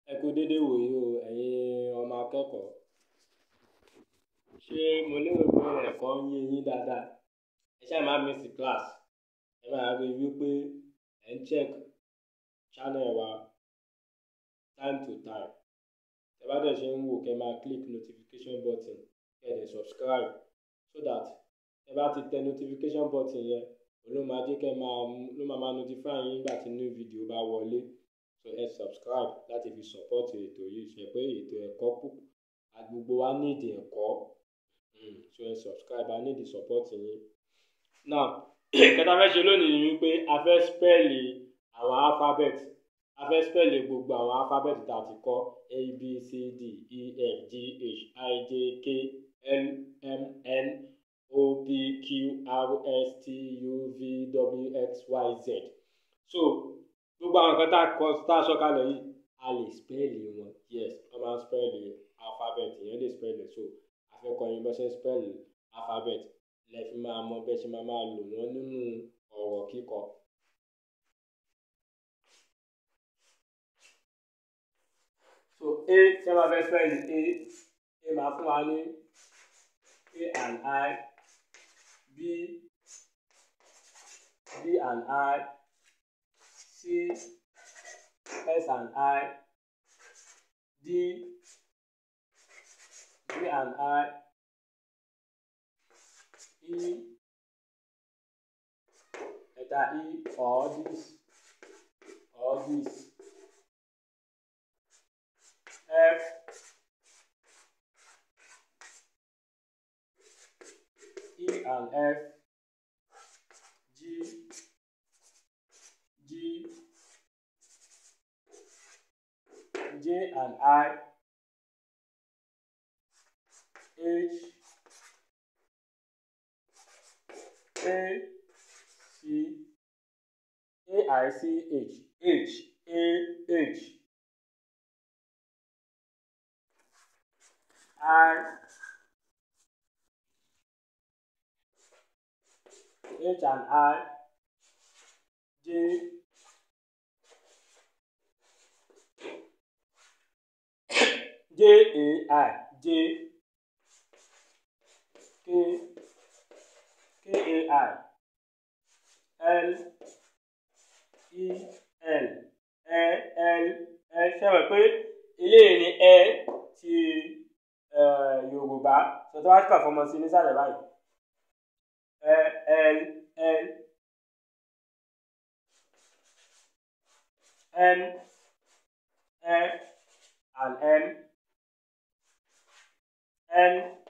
ẹ kú dédé wòyí o ẹ̀yin ọmọ akẹ́kọ̀ọ́ ṣé mo lérò pé ẹ̀kọ́ ń yé yín dáadáa ẹ ṣáà má miss class ẹ máa rí i wípé ẹ ń check channel wa time to time ẹ bá dẹ̀ ṣe ń wò kẹ́ máa click notification button kẹ́ ẹ dẹ̀ subscribe so that ẹ bá ti tẹ notification button yẹn òun ló máa jẹ́ kẹ́ máa ló máa máa notify yín nígbà tí new video bá wọlé so ẹ subscribe láti fi support ètò yìí ṣe pé ètò ẹ̀kọ́ púpọ̀ gbogbo wa need ẹ̀kọ́ um so ẹ subscribe I need the support yín now kẹta fẹ́ ṣe lónìí ni wípé a fẹ́ spẹ́ẹ̀lì àwọn alphabet a fẹ́ spẹ́ẹ̀lì gbogbo àwọn alphabet tá a ti kọ́ a b c d e f g h i j k l m n o p q r s t u v w x y z so gbogbo àwọn nǹkan tá a kọ tá a sọ kalẹ̀ yìí a lè spẹ́ẹ̀lì wọn yes wọ́n máa ń spẹ́ẹ̀lì alphabet ìyẹn lè spẹ́ẹ̀lì so a fẹ́ kọ́ yín bó ṣe ń spẹ́ẹ̀lì alphabet lẹ fi máa mọ bẹ́ẹ̀ ṣe máa máa lò wọ́n nínú ọ̀rọ̀ kíkọ. so a tí wọ́n bá fẹ́ spẹ́ẹ̀lì a a máa fún wa ní a and i b b and i c s and i d d and i e letter e or this or this f e and f g g j and i h a c a i c h h a h i h and i j j a i j k k a i l e l ẹ l ẹ ṣe mọ̀ pé eléyìí ni ẹ ti yorùbá tọ́tọ́ wá kà fọmọ sí nísàlẹ̀ báyìí ẹ l l n ẹ and m n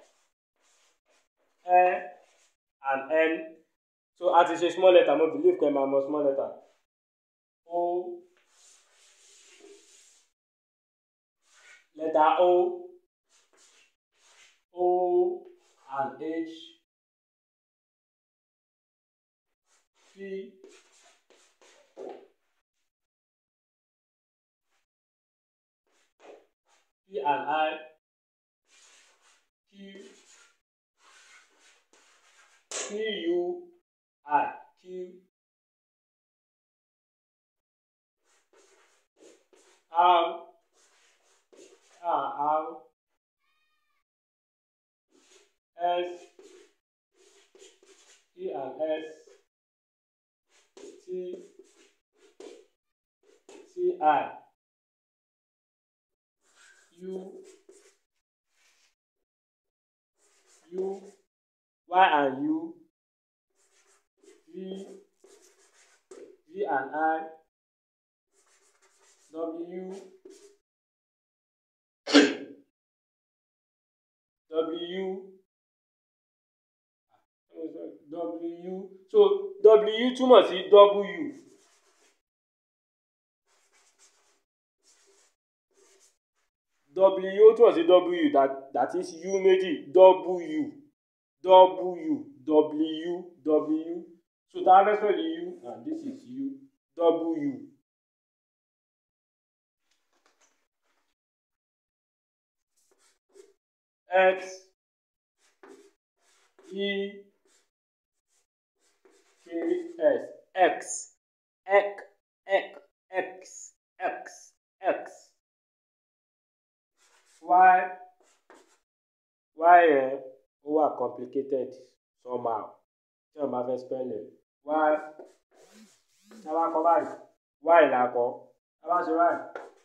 ẹ and n so a ti ṣe small letter mo believe pé ẹ máa mọ small letter o letter o o and h p p and i q q u i q r r r s e and s t t i u u y and u v v and i w w w so w túmọ̀ sí w w ó túmọ̀ sí w that that is u méjì w w w w so tá a fẹ́ spell u and this is u w. x e k s x ek ek x x x yẹn ó wà complicated somehow tí wọ́n bá fẹ́ spell ẹ̀ y tá a bá kọ báyìí y là kọ tá a bá ṣe báyìí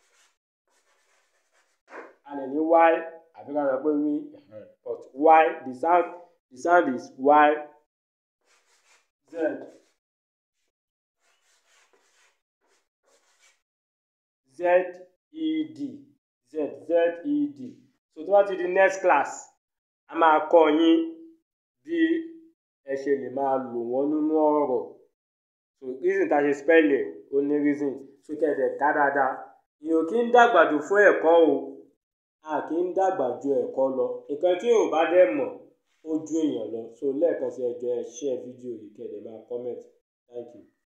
a lè ní y àbí ká sọ pé wí but y the sound the sound is y z z e d z z e d so tó bá ti di next class a máa kọ́ yín bí ẹ ṣe lè máa lò wọ́n nínú ọ̀rọ̀ so reason tá a ṣe spell ẹ̀ ó ní reason so kẹ̀dẹ̀ ká dáadáa èèyàn kì í dàgbà jù fún ẹ̀kọ́ o a kì í dàgbà ju ẹ̀kọ́ lọ nǹkan tí ò bá dẹ̀ mọ̀ ó ju èèyàn lọ so lẹ́ẹ̀kan sí ẹjọ́ ẹ share fídíò yìí kẹ̀dẹ̀ máa comment thank you.